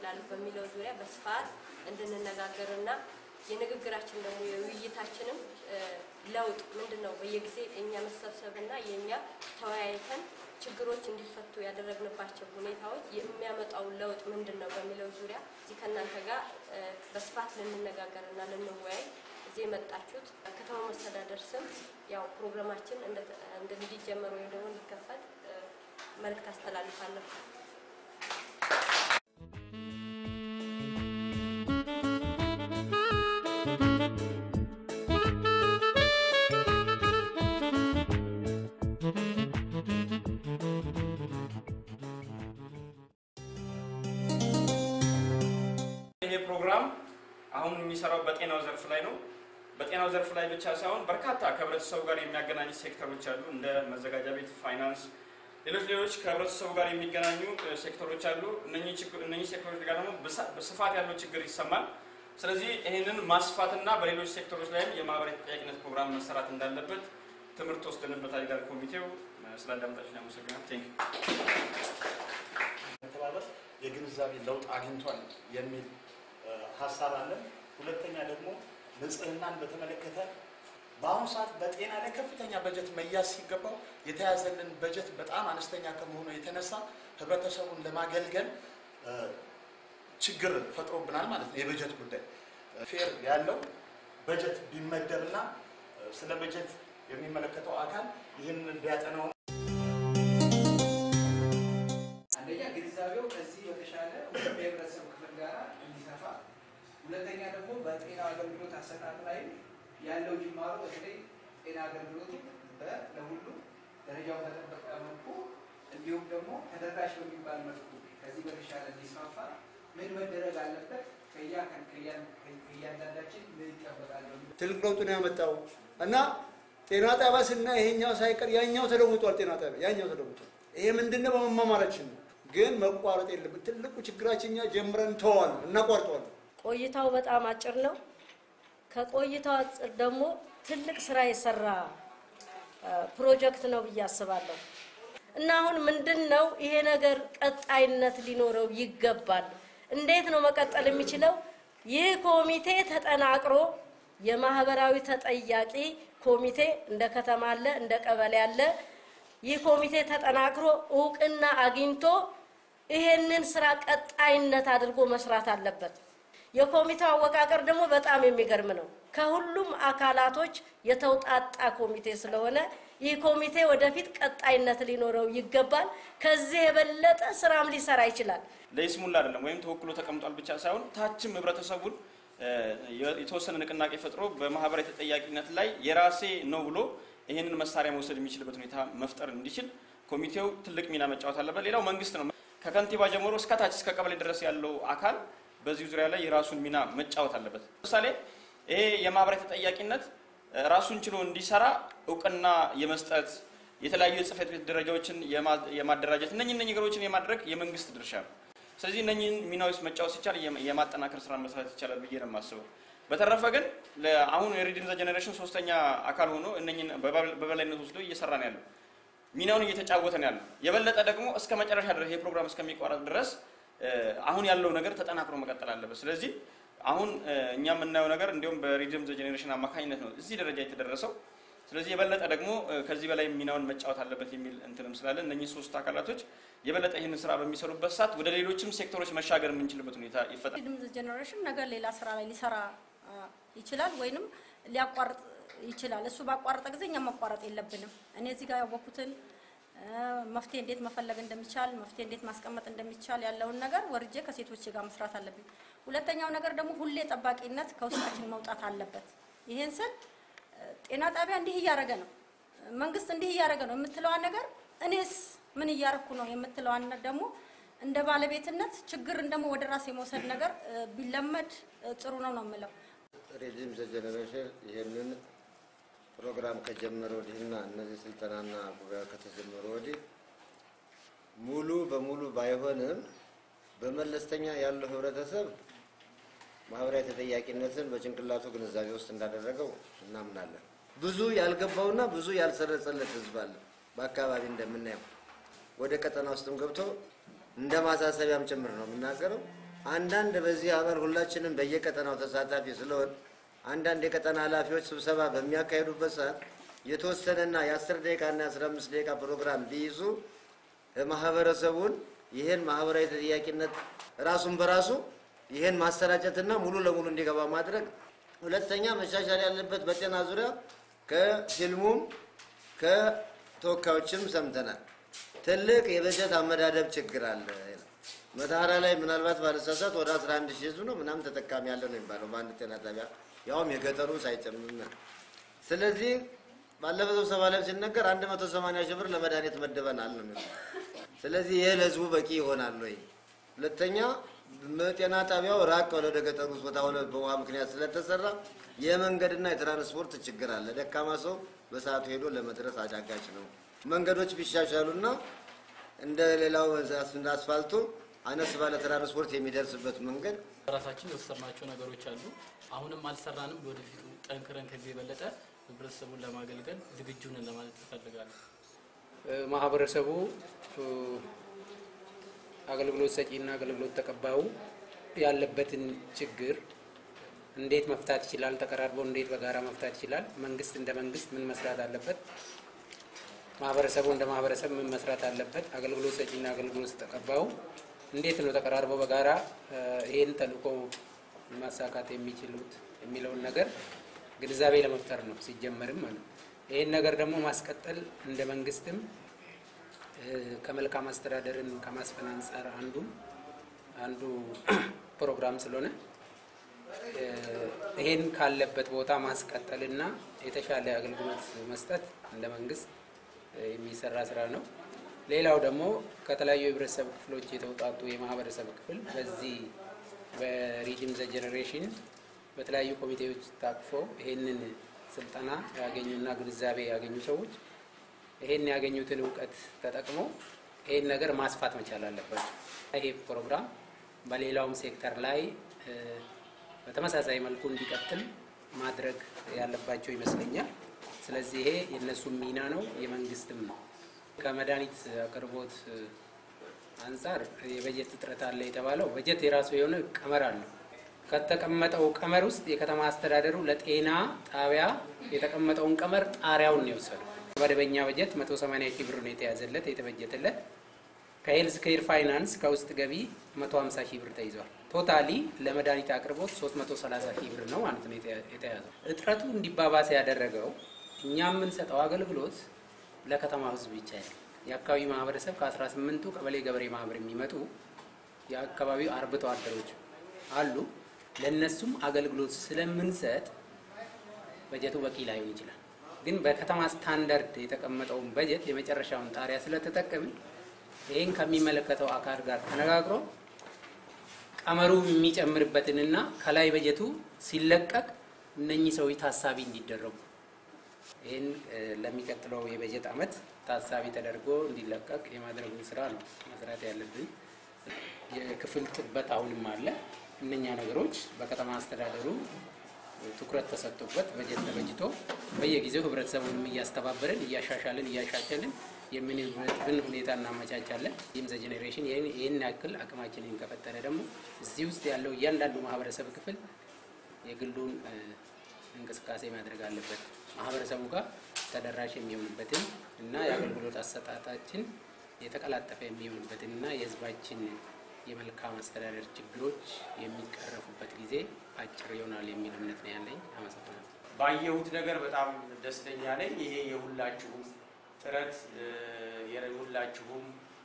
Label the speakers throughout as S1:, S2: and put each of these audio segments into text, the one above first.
S1: እናስተላልፍ በሚለው ዙሪያ በስፋት እንድንነጋገርና የንግግራችን ደግሞ የውይይታችንም ለውጥ ምንድን ነው በየጊዜ የእኛ መሰብሰብና የእኛ ተወያይተን ችግሮች እንዲፈቱ ያደረግንባቸው ሁኔታዎች የሚያመጣው ለውጥ ምንድን ነው በሚለው ዙሪያ እዚህ ከእናንተ ጋር በስፋት ልንነጋገርና ልንወያይ እዚህ የመጣችሁት ከተማ መስተዳደር ስም ያው ፕሮግራማችን እንዲጀመር ወይም ደግሞ እንዲከፈት መልእክት አስተላልፋለሁ።
S2: ይሄ ፕሮግራም አሁን የሚሰራው በጤናው ዘርፍ ላይ ነው። በጤናው ዘርፍ ላይ ብቻ ሳይሆን በርካታ ከህብረተሰቡ ጋር የሚያገናኙ ሴክተሮች አሉ። እንደ መዘጋጃ ቤት፣ ፋይናንስ፣ ሌሎች ሌሎች ከህብረተሰቡ ጋር የሚገናኙ ሴክተሮች አሉ። እነኚህ ሴክተሮች ጋር ደግሞ በስፋት ያለው ችግር ይሰማል። ስለዚህ ይህንን ማስፋትና በሌሎች ሴክተሮች ላይም የማህበራዊ ተጠያቂነት ፕሮግራም መሰራት እንዳለበት ትምህርት ወስደንበታል ይላል ኮሚቴው። ስላዳመጣችሁ ያመሰግናል። ቴንክ
S3: መተባበር የግንዛቤ ለውጥ አግኝቷል የሚል ሀሳብ አለን። ሁለተኛ ደግሞ ንጽህናን በተመለከተ በአሁኑ ሰዓት በጤና ላይ ከፍተኛ በጀት መያዝ ሲገባው የተያዘልን በጀት በጣም አነስተኛ ከመሆኑ የተነሳ ህብረተሰቡን ለማገልገል ችግር ፈጥሮብናል ማለት ነው። የበጀት ጉዳይ ፌር ያለው በጀት ቢመደብና ስለ በጀት የሚመለከተው አካል ይህንን ቢያጠናው
S4: አንደኛ ግንዛቤው ከዚህ በተሻለ የህብረተሰብ ክፍል ጋር እንዲሰፋ፣ ሁለተኛ ደግሞ በጤና አገልግሎት አሰጣጥ ላይ ያለው ጅማሮ በተለይ ጤና አገልግሎቱ ለሁሉ ደረጃው በጠበቀ መልኩ እንዲሁም ደግሞ ተደራሽ በሚባል መልኩ ከዚህ በተሻለ እንዲስፋፋ ምን መደረግ አለበት? ከእያንዳንዳችን ምን ይጠበቃል?
S5: ትልቅ ለውጥ ነው ያመጣው እና ጤና ጣቢያ ስና ይሄኛው ሳይቀር ያኛው ተለውጧል። ጤና ጣቢያ ያኛው ተለውጧል። ይሄ ምንድነው? በመማማራችን ነው። ግን መቋረጥ የለብን። ትልቁ ችግራችን እኛ ጀምረን ተዋል እናቋርጠዋለን።
S6: ቆይታው በጣም አጭር ነው። ከቆይታው አጭር ደግሞ ትልቅ ስራ የሰራ ፕሮጀክት ነው ብዬ አስባለሁ። እና አሁን ምንድን ነው ይሄ ነገር ቀጣይነት ሊኖረው ይገባል። እንዴት ነው መቀጠል የሚችለው? ይህ ኮሚቴ ተጠናቅሮ የማህበራዊ ተጠያቂ ኮሚቴ እንደ ከተማ አለ፣ እንደ ቀበሌ አለ። ይህ ኮሚቴ ተጠናክሮ እውቅና አግኝቶ ይሄንን ስራ ቀጣይነት አድርጎ መስራት አለበት። የኮሚቴው አወቃቀር ደግሞ በጣም የሚገርም ነው። ከሁሉም አካላቶች የተውጣጣ ኮሚቴ ስለሆነ ይህ ኮሚቴ ወደፊት ቀጣይነት ሊኖረው ይገባል። ከዚህ የበለጠ ስራም ሊሰራ ይችላል።
S2: ለይስሙላ አይደለም ወይም ተወክሎ ተቀምጧል ብቻ ሳይሆን ታችም ህብረተሰቡን የተወሰነ ንቅናቄ ፈጥሮ በማህበራዊ ተጠያቂነት ላይ የራሴ ነው ብሎ ይህንን መሳሪያ መውሰድ የሚችልበት ሁኔታ መፍጠር እንዲችል ኮሚቴው ትልቅ ሚና መጫወት አለበት። ሌላው መንግስት ነው። ከከንቲባ ጀምሮ እስከ ታች እስከ ቀበሌ ድረስ ያለው አካል በዚህ ዙሪያ ላይ የራሱን ሚና መጫወት አለበት። ለምሳሌ ይሄ የማህበራዊ ተጠያቂነት ራሱን ችሎ እንዲሰራ እውቅና የመስጠት የተለያዩ የጽህፈት ቤት ደረጃዎችን የማደራጀት እነኚህ እነኚህ ነገሮችን የማድረግ የመንግስት ድርሻ ነው። ስለዚህ እነኚህን ሚናዎች መጫወት ሲቻል የማጠናከር ስራ መስራት ይቻላል ብዬ ነው የማስበው። በተረፈ ግን አሁን የሪዲም ዘ ጀኔሬሽን ሶስተኛ አካል ሆኖ እነኚህን በበላይነት ወስዶ እየሰራ ነው ያለው፣ ሚናውን እየተጫወተ ነው ያለው። የበለጠ ደግሞ እስከ መጨረሻ ድረስ ይህ ፕሮግራም እስከሚቋረጥ ድረስ አሁን ያለው ነገር ተጠናክሮ መቀጠል አለበት። ስለዚህ አሁን እኛ የምናየው ነገር እንዲሁም በሪዲም ዘ ጀኔሬሽን አማካኝነት ነው እዚህ ደረጃ የተደረሰው። ስለዚህ የበለጠ ደግሞ ከዚህ በላይ ሚናውን መጫወት አለበት የሚል እንትንም ስላለ እነኚህ ሶስት አካላቶች የበለጠ ይህንን ስራ በሚሰሩበት ሰዓት ወደ ሌሎችም ሴክተሮች መሻገር የምንችልበት ሁኔታ ይፈጠራል።
S7: ሪድም ጀኔሬሽን ነገር ሌላ ስራ ላይ ሊሰራ ይችላል ወይንም ሊያቋርጥ ይችላል። እሱ ባቋረጠ ጊዜ እኛ ማቋረጥ የለብንም። እኔ እዚህ ጋር ያወኩትን መፍትሄ እንዴት መፈለግ እንደሚቻል መፍትሄ እንዴት ማስቀመጥ እንደሚቻል ያለውን ነገር ወርጄ ከሴቶች ጋር መስራት አለብኝ። ሁለተኛው ነገር ደግሞ ሁሌ ጠባቂነት ከውስጣችን መውጣት አለበት። ይሄን ስል ጤና ጣቢያ እንዲህ እያደረገ ነው፣ መንግስት እንዲህ እያደረገ ነው የምትለዋን ነገር እኔስ ምን እያረኩ ነው የምትለዋን ደግሞ እንደ ባለቤትነት ችግርን ደግሞ ወደ ራስ የመውሰድ ነገር ቢለመድ ጥሩ ነው ነው የምለው።
S8: ሪዲም ዘ ጀኔሬሽን ይህንን ፕሮግራም ከጀመረ ወዲህና እነዚህ ስልጠናና ጉባኤ ከተጀመረ ወዲህ ሙሉ በሙሉ ባይሆንም በመለስተኛ ያለው ህብረተሰብ ማህበራዊ ተጠያቂነትን በጭንቅላቱ ግንዛቤ ውስጥ እንዳደረገው እናምናለን። ብዙ ያልገባውና ብዙ ያልሰረጸለት ህዝብ አለ። በአካባቢ እንደምናየው ወደ ቀጠና ውስጥም ገብቶ እንደ ማሳሰቢያም ጭምር ነው የምናገረው። አንዳንድ በዚህ ሀገር ሁላችንም በየቀጠናው ተሳታፊ ስለሆን አንዳንድ የቀጠና ኃላፊዎች ስብሰባ በሚያካሂዱበት ሰዓት የተወሰነና የአስር ደቂቃና የአስራ አምስት ደቂቃ ፕሮግራም ቢይዙ ማህበረሰቡን ይህን ማህበራዊ ተጠያቂነት ራሱን በራሱ ይህን ማሰራጨትና ሙሉ ለሙሉ እንዲገባ ማድረግ። ሁለተኛ መሻሻል ያለበት በጤና ዙሪያ ከፊልሙም ከተወካዮችም ሰምተናል። ትልቅ የበጀት አመዳደብ ችግር አለ። መተሐራ ላይ ምናልባት ባለሳሳት ወደ 11 ሺህ ህዝብ ነው ምናምን ተጠቃሚ ያለ ነው የሚባለው በአንድ ጤና ጣቢያ ያውም የገጠሩ ሳይጨምር። ስለዚህ ባለፈው ስብሰባ ላይ ሲነገር 180 ሺህ ብር ለመድኃኒት መደበናል ነው የሚለው። ስለዚህ ይህ ለህዝቡ በቂ ይሆናል ወይ? ሁለተኛ ጤና ጣቢያው ራቅ ወደ ገጠሩ ቦታ ሆነ በውሃ ምክንያት ስለተሰራ የመንገድና የትራንስፖርት ችግር አለ። ደካማ ሰው በሰዓቱ ሄዶ ለመድረስ አዳጋች ነው። መንገዶች ቢሻሻሉና እንደ ሌላው እንደ አስፋልቱ አነስ ባለ ትራንስፖርት የሚደርስበት መንገድ
S9: ራሳችን የወሰድናቸው ነገሮች አሉ። አሁንም አልሰራንም። ወደፊቱ ጠንክረን ከዚህ የበለጠ ህብረተሰቡን ለማገልገል ዝግጁ ነን ለማለት እፈልጋለሁ።
S10: ማህበረሰቡ አገልግሎት ሰጪና አገልግሎት ተቀባዩ ያለበትን ችግር እንዴት መፍታት ይችላል? ተቀራርቦ እንዴት በጋራ መፍታት ይችላል? መንግስት እንደ መንግስት ምን መስራት አለበት? ማህበረሰቡ እንደ ማህበረሰብ ምን መስራት አለበት? አገልግሎት ሰጪና አገልግሎት ተቀባዩ እንዴት ነው ተቀራርበው በጋራ ይህን ተልእኮ ማሳካት የሚችሉት የሚለውን ነገር ግንዛቤ ለመፍጠር ነው ሲጀመርም ማለት ነው። ይህን ነገር ደግሞ ማስቀጠል እንደ መንግስትም ከመልካም አስተዳደርን ከማስፈን አንጻር አንዱ አንዱ ፕሮግራም ስለሆነ ይሄን ካለበት ቦታ ማስቀጠልና የተሻለ አገልግሎት መስጠት እንደ መንግስት የሚሰራ ስራ ነው። ሌላው ደግሞ ከተለያዩ የህብረተሰብ ክፍሎች የተውጣጡ የማህበረሰብ ክፍል በዚህ በሪድም ዘ ጀኔሬሽን በተለያዩ ኮሚቴዎች ታቅፎ ይሄንን ስልጠና ያገኙና ግንዛቤ ያገኙ ሰዎች ይሄን ያገኙትን እውቀት ተጠቅሞ ይሄን ነገር ማስፋት መቻል አለባቸው። ይሄ ፕሮግራም በሌላውም ሴክተር ላይ በተመሳሳይ መልኩ እንዲቀጥል ማድረግ ያለባቸው ይመስለኛል። ስለዚህ ይሄ የእነሱም ሚና ነው፣ የመንግስትም ነው። ከመድኃኒት አቅርቦት አንጻር የበጀት እጥረት አለ የተባለው በጀት የራሱ የሆነ ቀመር አለው። ከተቀመጠው ቀመር ውስጥ የከተማ አስተዳደሩ ለጤና ጣቢያ የተቀመጠውን ቀመር ጣሪያውን ነው የወሰደው። መደበኛ በጀት 180 ሺህ ብር ነው የተያዘለት የተበጀተለት። ከሄልዝ ኬር ፋይናንስ ከውስጥ ገቢ 150 ሺህ ብር ተይዟል። ቶታሊ ለመድኃኒት አቅርቦት 330 ሺህ ብር ነው ማለት ነው የተያዘው። እጥረቱ እንዲባባስ ያደረገው እኛ የምንሰጠው አገልግሎት ለከተማ ህዝብ ብቻ ያለ የአካባቢ ማህበረሰብ ከ18ቱ ቀበሌ ገበሬ ማህበር የሚመጡ የአካባቢው አርብቶ አደሮች አሉ። ለእነሱም አገልግሎት ስለምንሰጥ በጀቱ በቂ ላይሆን ይችላል። ግን በከተማ ስታንዳርድ የተቀመጠውን በጀት የመጨረሻውን ጣሪያ ስለተጠቀምን ይህን ከሚመለከተው አካል ጋር ተነጋግሮ ቀመሩ የሚጨምርበትንና ከላይ በጀቱ ሲለቀቅ እነኚህ ሰዎች ታሳቢ እንዲደረጉ ይህን ለሚቀጥለው የበጀት ዓመት ታሳቢ ተደርጎ እንዲለቀቅ የማድረጉን ስራ ነው መስራት ያለብን። የክፍል ጥበት አሁንም አለ። እነኛ ነገሮች በከተማ አስተዳደሩ ትኩረት ተሰጥቶበት በጀት ተበጅቶ በየጊዜው ህብረተሰቡንም እያስተባበርን እያሻሻልን እያሻሸልን የምንበትን ሁኔታ እናመቻቻለን። ይህም ዘ ጄኔሬሽን ይህን ያክል አቅማችንን ከፈጠረ ደግሞ እዚህ ውስጥ ያለው እያንዳንዱ ማህበረሰብ ክፍል የግሉን እንቅስቃሴ ማድረግ አለበት። ማህበረሰቡ ጋር ተደራሽ የሚሆንበትን እና የአገልግሎት አሰጣጣችን የተቀላጠፈ የሚሆንበትን እና የህዝባችን የመልካም አስተዳደር ችግሮች የሚቀረፉበት ጊዜ አጭር ይሆናል የሚል እምነት ነው ያለኝ። አመሰግናለሁ።
S2: ባየሁት ነገር በጣም ደስተኛ ነኝ። ይሄ የሁላችሁም ጥረት የሁላችሁም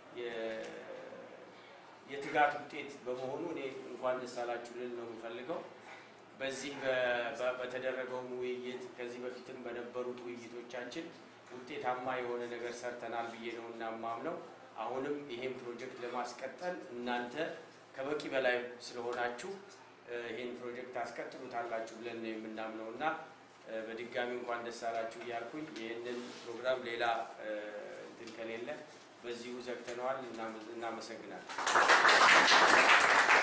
S2: የትጋት ውጤት በመሆኑ እኔ እንኳን ደስ አላችሁ ልል ነው የምፈልገው። በዚህ በተደረገው ውይይት ከዚህ በፊትም በነበሩት ውይይቶቻችን ውጤታማ የሆነ ነገር ሰርተናል ብዬ ነው እና ማምነው። አሁንም ይሄን ፕሮጀክት ለማስቀጠል እናንተ ከበቂ በላይ ስለሆናችሁ ይሄን ፕሮጀክት አስቀጥሉታላችሁ ብለን ነው የምናምነው እና በድጋሚ እንኳን ደስ አላችሁ እያልኩኝ ይህንን ፕሮግራም ሌላ እንትን ከሌለ በዚሁ ዘግተነዋል። እናመሰግናለን።